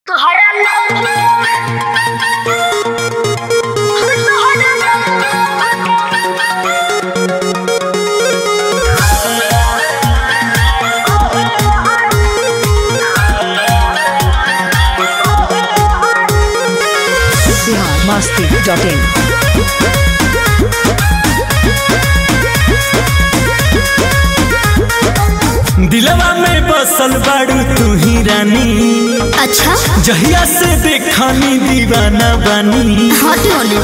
masti.in. दिलवा में बसल बाड़ू तू ही रानी अच्छा जहिया से देखानी दीवाना बानी हॉट होने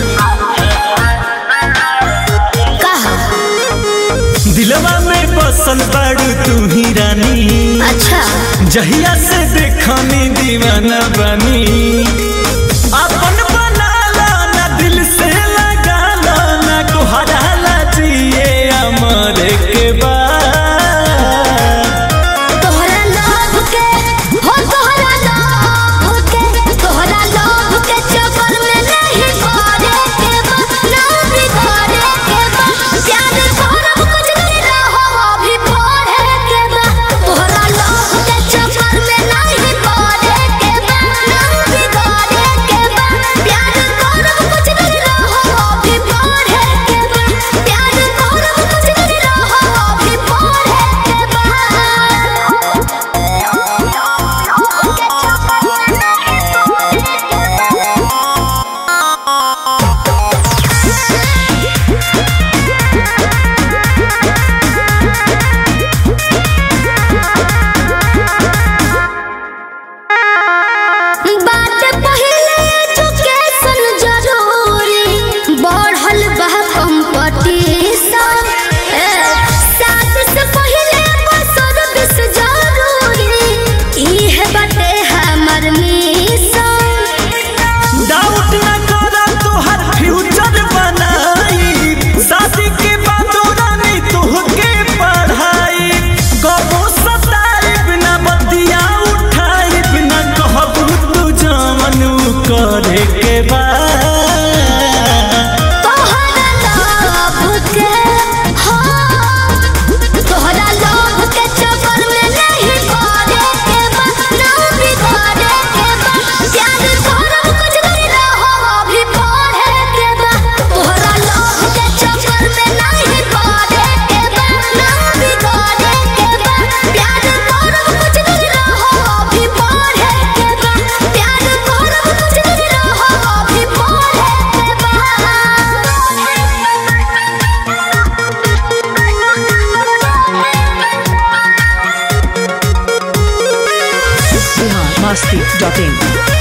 कहा दिलवा में बसल बाड़ू तू ही रानी अच्छा जहिया से देखानी दीवाना बानी अपन बनाला ना दिल से लगाला ना कोहराला जिए अमर के बाद तोहरा लोभ के हो तोहरा लोभ के तोहरा लोभ के चक्कर में नहीं पड़े के बा ना बिगड़े के बा प्यार करब कुछ नहीं रहो अभी पढ़े के बा तोहरा लोभ के चक्कर में नहीं पड़े के बा ना बिगड़े के बा प्यार करब कुछ नहीं रहो अभी पढ़े के बा प्यार करब कुछ नहीं रहो अभी पढ़े के बा बात पहिले एजुकेशन जरूरी बढ़ल बा कंपटीशन साथ से पहिले सर्विस जरूरी इहे बाटे हमर मिशन डाउट न करा तोहर फ्यूचर बनाई शादी के बाद रानी तोहके पढ़ाई कबो सताई बिना बतिया उठाई बिना कहबू तू जमन करे के बाद तोहरा लोभ के हो तोहरा लोभ के चक्कर में नहीं पड़े के बा ना बिगड़े के बा प्यार करब कुछ नहीं रहो अभी पढ़े के बा तोहरा लोभ के चक्कर में नहीं पड़े के बा ना बिगड़े के बा प्यार करब कुछ नहीं रहो अभी पढ़े के बा प्यार करब कुछ नहीं रहो अभी पढ़े के बा Bihar masti.in.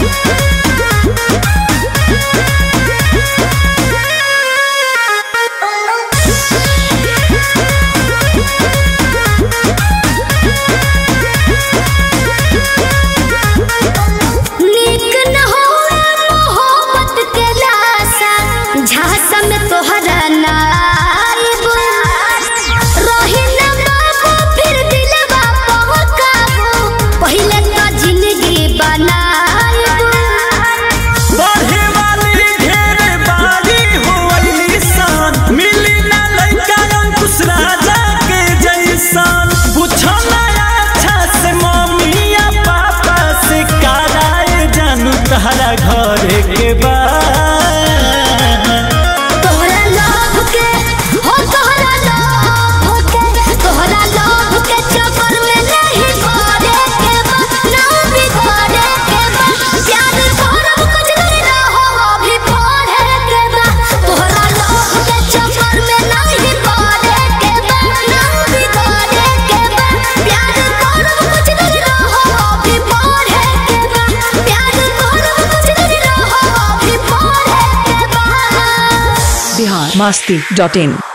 नीक न होए मोहब्बत के लाशा झांसा में तोहरा नाइब रही न बाबू फिर दिलवा पहुंचाबू पहिले तो जिंदगी बनाइब पढ़े वाली ढेर बारी होइली सान मिली ना लइका अंकुश राजा के जैसान पूछना अच्छा से मम्मी या पापा से कराए जानू तहरा घरे के बाद तोहरा लोभ के हो तोहरा लोभ के तोहरा लोभ के चक्कर में नहीं पड़े के बा ना बिगड़े के बा प्यार करब कुछ नहीं रहो अभी पढ़े के बा तोहरा लोभ के चक्कर में नहीं पड़े के बा ना बिगड़े के बा प्यार करब कुछ नहीं रहो अभी पढ़े के बा प्यार करब कुछ नहीं रहो अभी पढ़े के बा Bihar masti.in.